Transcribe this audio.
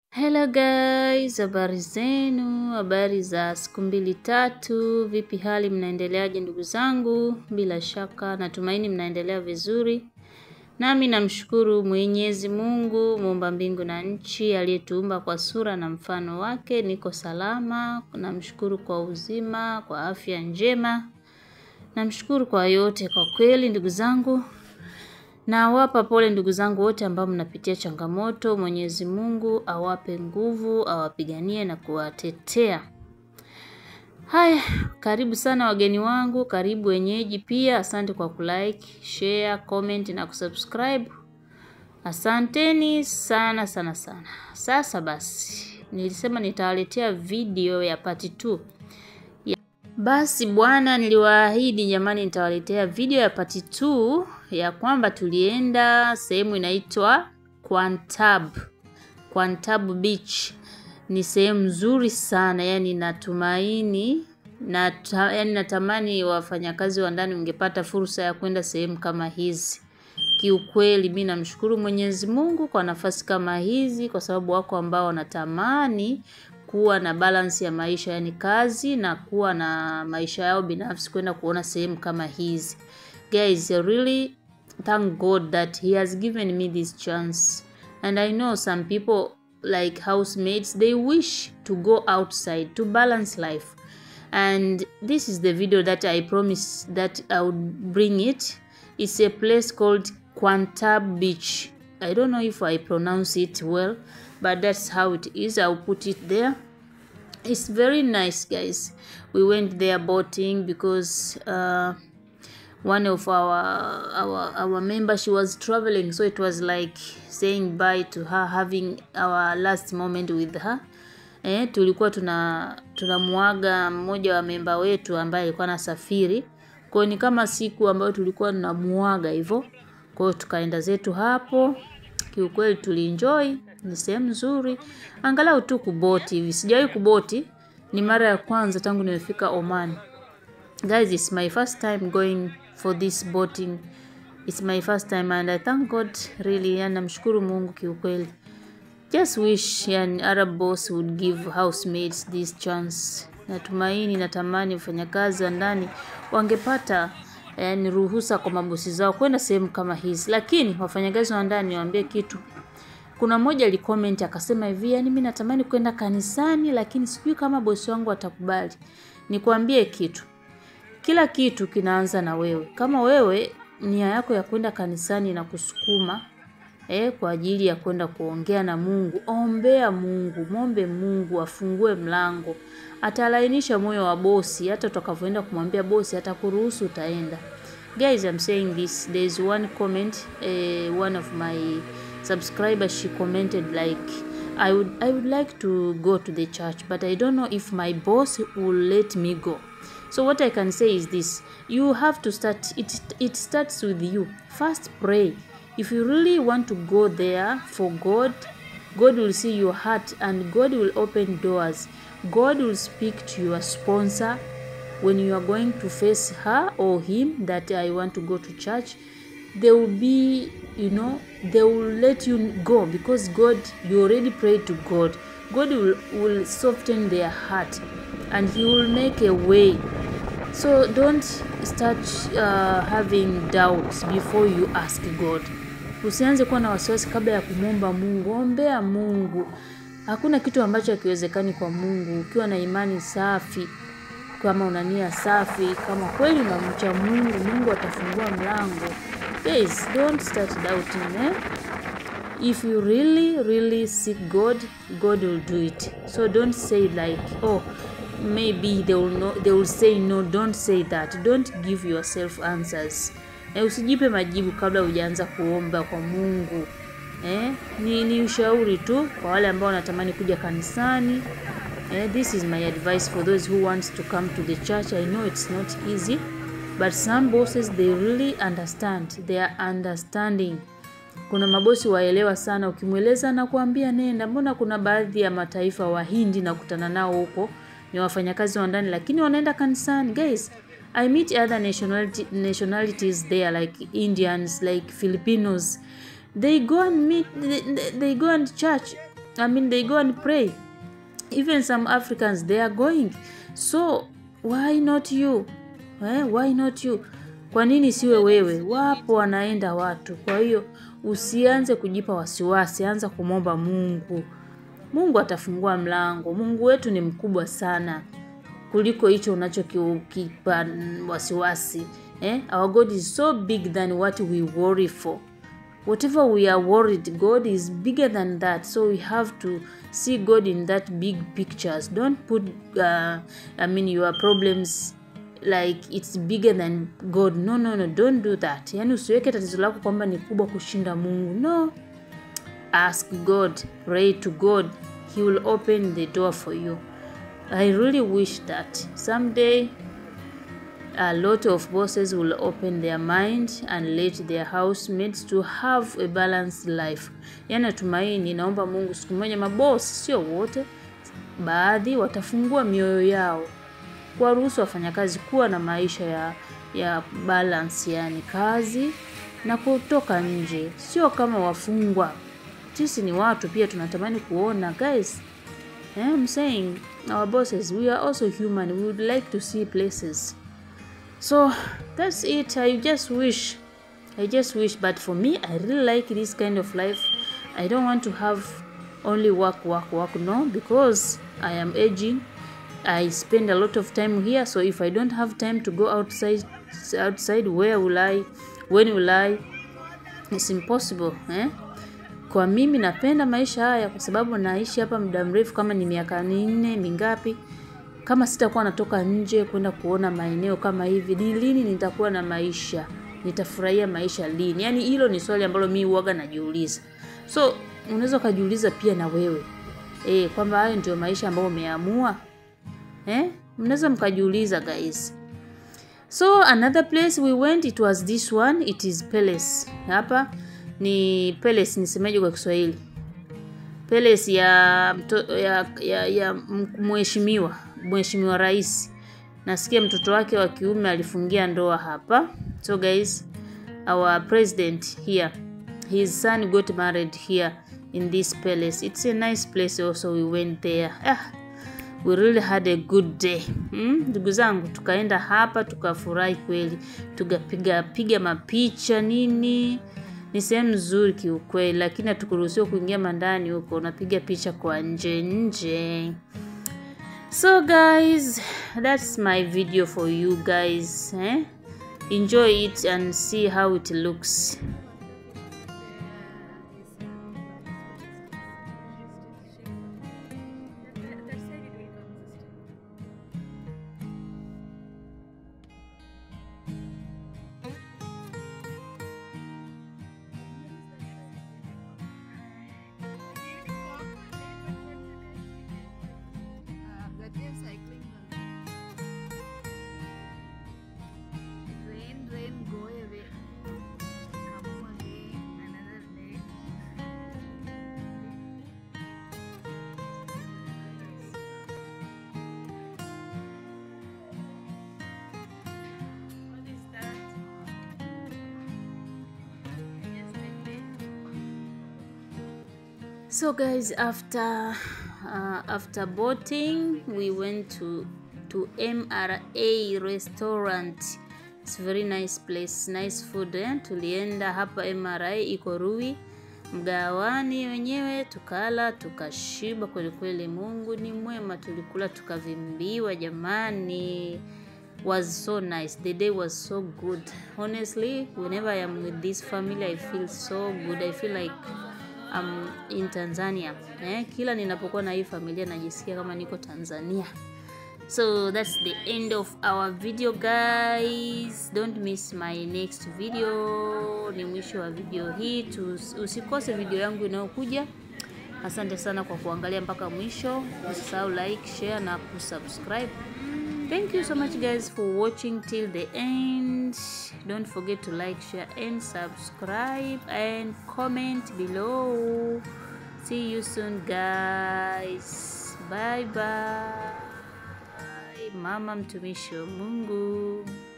Hello guys, habari zenu, habari za siku mbili tatu, vipi hali mnaendeleaje ndugu zangu? Bila shaka natumaini mnaendelea vizuri. Nami namshukuru Mwenyezi Mungu, muumba mbingu na nchi, aliyetuumba kwa sura na mfano wake, niko salama. Namshukuru kwa uzima, kwa afya njema. Namshukuru kwa yote kwa kweli ndugu zangu. Nawapa pole ndugu zangu wote ambao mnapitia changamoto. Mwenyezi Mungu awape nguvu, awapiganie na kuwatetea. Haya, karibu sana wageni wangu, karibu wenyeji pia. Asante kwa kulike, share, comment na kusubscribe. Asanteni sana sana sana. Sasa basi, nilisema nitawaletea video ya part 2. Basi bwana, niliwaahidi jamani, nitawaletea video ya part 2 ya kwamba tulienda sehemu inaitwa Quantab. Quantab Beach ni sehemu nzuri sana, yani natumaini na yani natamani wafanyakazi wa ndani ungepata fursa ya kwenda sehemu kama hizi. Kiukweli mi namshukuru Mwenyezi Mungu kwa nafasi kama hizi, kwa sababu wako ambao wanatamani kuwa na balance ya maisha, yani kazi na kuwa na maisha yao binafsi, kwenda kuona sehemu kama hizi. Guys, I really thank God that he has given me this chance. And I know some people like housemates, they wish to go outside to balance life. And this is the video that I promised that I would bring it. It's a place called Quantab Beach. I don't know if I pronounce it well, but that's how it is. I'll put it there. It's very nice, guys. We went there boating because uh, one of our our our member she was traveling, so it was like saying bye to her, having our last moment with her. Eh, tulikuwa tuna tunamuaga mmoja wa memba wetu ambaye alikuwa anasafiri. Kwa hiyo ni kama siku ambayo tulikuwa tunamuaga hivyo. Kwa hiyo tukaenda zetu hapo. Kiukweli tulienjoy, ni sehemu nzuri. Angalau tu kuboti hivi. Sijawahi kuboti, ni mara ya kwanza tangu nimefika Oman. Guys, it's my first time going for this boating. It's my first time and I thank God really, yani namshukuru Mungu kiukweli. Just wish yani Arab boss would give housemates this chance. Natumaini, natamani wafanyakazi wa ndani wangepata yani ruhusa kwa mabosi zao kwenda sehemu kama hizi, lakini wafanyakazi wa ndani waambie kitu. Kuna mmoja alicomment akasema hivi, yani mimi natamani kwenda kanisani, lakini sijui kama bosi wangu atakubali. Nikwambie kitu, kila kitu kinaanza na wewe. Kama wewe nia yako ya kwenda kanisani na kusukuma eh, kwa ajili ya kwenda kuongea na Mungu, ombea Mungu, mwombe Mungu afungue mlango, atalainisha moyo wa bosi. Hata utakavyoenda kumwambia bosi, atakuruhusu utaenda. Guys, I'm saying this. There is one comment, uh, one of my subscribers she commented like I would I would like to go to the church, but I don't know if my boss will let me go. So what I can say is this: you have to start. It it starts with you. First, pray. If you really want to go there for God, God will see your heart and God will open doors. God will speak to your sponsor when you are going to face her or him that I want to go to church. They will be, you know, they will let you go because God, you already prayed to God. God will, will soften their heart and He will make a way. So don't start uh, having doubts before you ask God. Usianze kuwa na wasiwasi kabla ya kumwomba Mungu. Ombea Mungu. Hakuna kitu ambacho hakiwezekani kwa Mungu ukiwa na imani safi, kama una nia safi, kama kweli unamcha Mungu, Mungu atafungua mlango. Guys, don't start doubting, eh? If you really, really seek God, God will do it. So don't say like, oh, maybe they will no, they will say no. Don't say that. Don't give yourself answers. Eh, usijipe majibu kabla hujaanza kuomba kwa Mungu. Eh, ni, ni ushauri tu kwa wale ambao wanatamani kuja kanisani. Eh, this is my advice for those who want to come to the church. I know it's not easy, but some bosses they really understand. They are understanding. Kuna mabosi waelewa sana, ukimweleza na kuambia nenda. Mbona kuna baadhi ya mataifa Wahindi nakutana nao huko ni wafanyakazi wa ndani, lakini wanaenda kanisani. Guys, I meet other nationality, nationalities there like Indians, like Filipinos. They go and meet, they, they go and church I mean they go and pray. Even some Africans they are going. So why not you? Eh, why not you? Kwa nini siwe wewe? Wapo wanaenda watu. Kwa hiyo usianze kujipa wasiwasi, anza kumwomba Mungu. Mungu atafungua mlango. Mungu wetu ni mkubwa sana kuliko hicho unachokipa wasiwasi. Eh? Our God is so big than what we worry for. Whatever we are worried, God is bigger than that. So we have to see God in that big pictures. Don't put, uh, I mean, your problems like it's bigger than God. No, no, no, don't do that. Yani usiweke tatizo lako kwamba ni kubwa kushinda Mungu. No. Ask God, pray to God. He will open the door for you. I really wish that someday a lot of bosses will open their mind and let their housemates to have a balanced life. Yani natumaini, naomba Mungu siku moja mabosi, sio wote, baadhi watafungua mioyo yao kuwaruhusu wafanyakazi kuwa na maisha ya, ya balance, yani kazi na kutoka nje, sio kama wafungwa. Sisi ni watu pia, tunatamani kuona guys. Eh, I'm saying our bosses, we are also human. We would like to see places. So that's it. I just wish, I just wish. But for me, I really like this kind of life. I don't want to have only work, work, work. No, because I am aging. I spend a lot of time here. So if I don't have time to go outside, outside, where will I? When will I? It's impossible. Eh? Kwa mimi napenda maisha haya kwa sababu naishi hapa muda mrefu, kama ni miaka minne mingapi. Kama sitakuwa natoka nje kwenda kuona maeneo kama hivi, ni lini nitakuwa na maisha? Nitafurahia maisha lini? Yani hilo ni swali ambalo mimi huaga najiuliza. So unaweza ukajiuliza pia na wewe e, kwamba hayo ndio maisha ambayo umeamua eh? Mnaweza mkajiuliza guys. So another place we went it was this one, it is palace. Hapa ni palace, nisemaje kwa Kiswahili? Palace ya mto, ya, ya, ya mheshimiwa mheshimiwa rais. Nasikia mtoto wake wa kiume alifungia ndoa hapa. So guys, our president here, his son got married here in this palace. It's a nice place also, we went there. Ah, we really had a good day. Ndugu hmm? zangu tukaenda hapa tukafurahi kweli, tukapiga piga mapicha nini ni sehemu nzuri kiukweli, lakini hatukuruhusiwa kuingia mandani huko, unapiga picha kwa nje nje. So guys, that's my video for you guys eh? Enjoy it and see how it looks. So guys, after uh, after boating, we went to to MRA restaurant. It's very nice place, nice food eh? Tulienda hapa MRA iko Rui mgawani wenyewe, tukala tukashiba kweli kweli. Mungu ni mwema, tulikula tukavimbiwa jamani. Was so nice. The day was so good. Honestly, whenever I am with this family, I feel so good. I feel like I'm in Tanzania. Eh, kila ninapokuwa na hii familia najisikia kama niko Tanzania. So that's the end of our video guys. Don't miss my next video. Ni mwisho wa video hii. Usikose video yangu inayokuja. Asante sana kwa kuangalia mpaka mwisho. Usisahau like, share na kusubscribe. Thank you so much guys for watching till the end. Don't forget to like, share and subscribe and comment below. See you soon guys. Bye bye. Mama mtumishi wa Mungu.